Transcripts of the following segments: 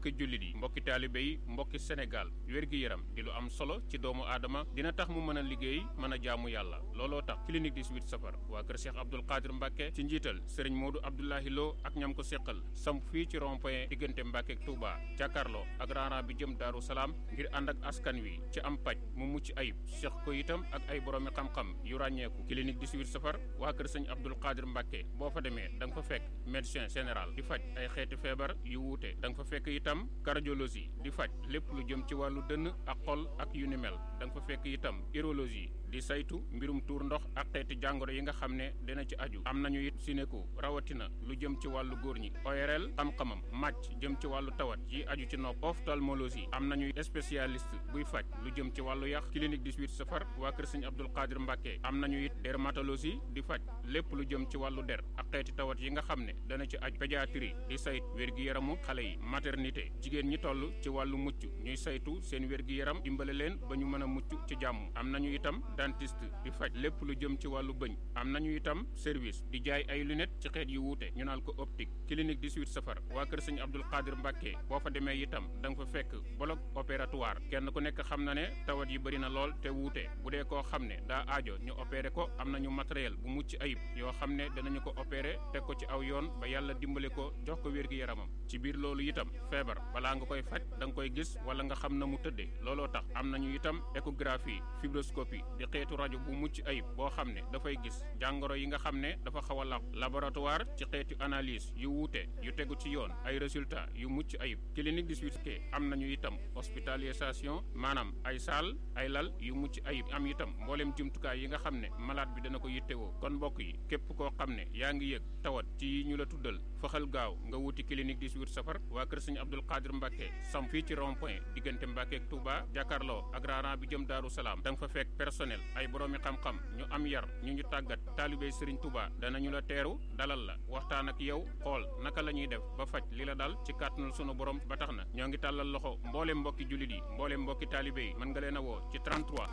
mbokki jullit yi mbokki taalibe yi mbokki Sénégal wér-gi-yaram di lu am solo ci doomu aadama dina tax mu mën a liggéey mën a jaamu yàlla looloo tax clinique 18 safar waa kër Cheikh Abdoul Qadir Mbacke ci njiital sëriñ Modou Abdoulahi Lo ak ñam ko séqal samp fii ci rond point diggante Mbacke ak Touba jàkkaarloo ak raana bi jëm Daaru Salaam ngir ànd ak askan wi ci am paj mu mucc ayib seq ko itam ak ay boroomi xam-xam yu ràññeeku clinique 18 safar waa kër sëñ Abdoul Qadir Mbacke boo fa demee da nga fa fekk médecin général di faj ay xeeti feebar yu wuute da nga fa fekk itam cardiologie di faj lépp lu jëm ci wàllu dënn ak xol ak yu ni mel da nga fa fekk itam urologie di saytu mbirum tuur ndox ak xeeti jàngoro yi nga xam ne dina ci aju am nañu it sinéko rawatina lu jëm ci wàllu góor ñi ORL xam-xamam màcc jëm ci wàllu tawat yi aju ci nopp ophtalmologie am nañu spécialiste buy faj lu jëm ci wàllu yax clinique 18 safar waa kër sëñ Abdoul Qadir Mbacke am nañu it dermatologie di faj lépp lu jëm ci wàllu der ak xeeti tawat yi nga xam ne dana ci aju pédiatrie di sayt wér-gi-yaramu xale yi maternité jigéen ñi toll ci wàllu mucc ñuy saytu seen wér-gi-yaram dimbale leen ba ñu mën a mucc ci jàmm am nañu itam dentiste di faj lépp lu jëm ci wàllu bëñ am nañu itam service di jaay ay lunettes ci xeet yu wuute ñu naan ko optique clinique 18 safar waa kër sëñ Abdoul Qadir Mbacke boo fa demee itam da nga fa fekk bloc opératoire kenn ku nekk xam na ne tawat yi bëri na lool te wuute bu dee koo xam ne daa aajo ñu opéré ko am nañu matériel bu mucc ayib yoo xam ne danañu ko opéré teg ko ci aw yoon ba yàlla dimbale ko jox ko wér gi yaramam ci biir loolu itam feebar balaa nga koy faj da nga koy gis wala nga xam na mu tëddee looloo tax am nañu itam échographie fibroscopie di xeetu rajo bu mucc ayib boo xam ne dafay gis jàngoro yi nga xam ne dafa xaw a laq laboratoire ci xeetu analyse yu wuute yu tegu ci yoon ay résultats yu mucc ayib clinique 18 ke am nañu itam hospitalisation maanaam ay saal ay lal yu mucc ayib am itam mbooleem jumtukaay yi nga xam ne malade bi dana ko yittewoo kon mbokk yi képp koo xam ne yaa ngi yëg tawat ci ñu la tuddal faxal gaaw nga wuti clinique 18 safar waa kër sëñ Abdoul Qadir Mbacke sam fii ci rond point diggante Mbacke ak Touba jàkkaarloo ak raaraan bi jëm Daaru Salaam da nga fa fekk personnel ay boroomi xam-xam ñu am yar ñu ñu tàggat taalibey Serigne Touba danañu la teeru dalal la waxtaan ak yow xool naka la ñuy def ba faj li la dal ci kàttanul sunu borom ba tax na ñoo ngi tàllal loxo mbooleem mbokki jullit yi mbooleem mbokki taalibe yi mën nga leen a woo ci 33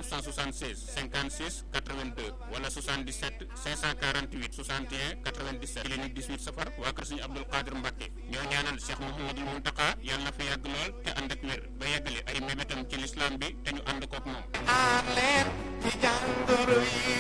976 56 82 wala 77 548 61 97 clinique 18 safar waa kër Serigne Abdoul Qadir Mbacke ñoo ñaanal Cheikh Mouhamadul Mountakha yàlla na fa yàgg lool te ànd ak wér ba yàggale ay mébétam ci lislaam bi te ñu ànd kook moom aar leen ci jàngoro yi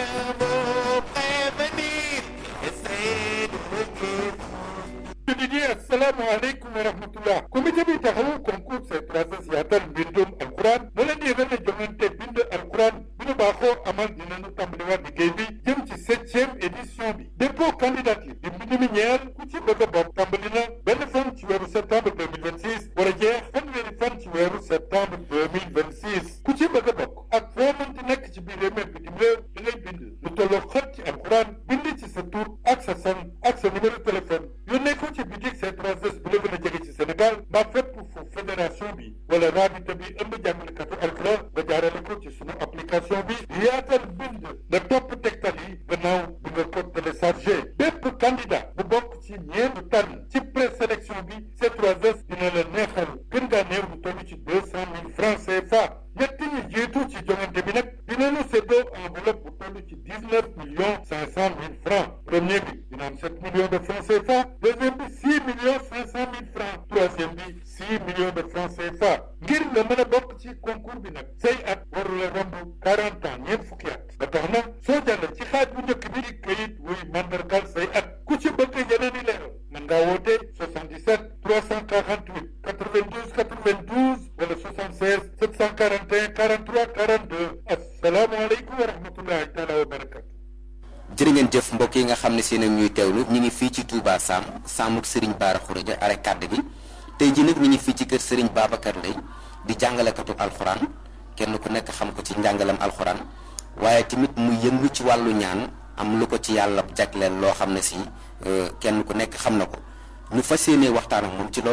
ñeemo prévenir essayer de guérir jullit yi asalaamaaleykum wa rahmatullah comité bi taxawu concours C3S yaatal mbindum alquran na leen yëgal ne jongante bind alquran bi nu baaxoo amal dinañu tàmbaliwaat liggéey bi jëm ci septième édition bi dépôt candidature di mbind mi ñeel ku ci bëgg a bokk tàmbali na benn fan ci weeru septembre 2026 war a jeex fanweeri fan ci weeru septembre 2026 ku ci bëgg a bokk ak foo mënti nekk ci biir réew mi bitim réew da ngay bind lu tolloo xët ci alquran bind ci sa tur ak sa san ak sa numéro téléphone yónnee ko ci bitik C3S bu la gën a jege ci Sénégal mbaa fépp fu fédération bi wala rabita bi ëmb jàngalekatu alquran nga jaarale ko ci sunu application bi yaatal bind nga topp tegtal yi gannaaw bi nga ko téléchargé bépp candidat bu bokk ci ñeent tànn ci présélection bi C3S dina la neexal gën ngaa néew lu toll ci deux cent mille francs CFA ñett ñi jiitu ci jongante bi nag dinañu séddoo enveloppe bu toll ci dix neuf millions cinq cent mille francs premier bi dina am sept millions de francs CFA deuxième bi six millions cinq cent mille francs troisième bi six millions de francs CFA ngir nga mën a bokk ci concours bi nag say at warula romb quarante ans ñeent fukki at ba tax na soo jàll ci xaaj bu njëkk bi di kayit wuy mandargal say at ku ci bëgg yeneen i leeral mën ngaa woote 77 348 92 92 wala 76 741 43 42 asalaamaaleykum wa rahmatullahi taala wa barakatu jërë ngeen jëf mbokk yi nga xam ne seen ak ñuy teewlu ñu ngi fii ci Touba Sam Samuk Serigne Bara Khourédia are kàdd gi tey ji nag ñu ngi fii ci kër Serigne Babacar Lay di jàngalekatu alxuraan kenn ku nekk xam ko ci njàngalam alxuraan waaye tamit mu yëngu ci wàllu ñaan am lu ko ci yàlla jagleel loo xam ne si kenn ku nekk xam na ko ñu fas yéenee waxtaan ak moom ci loolu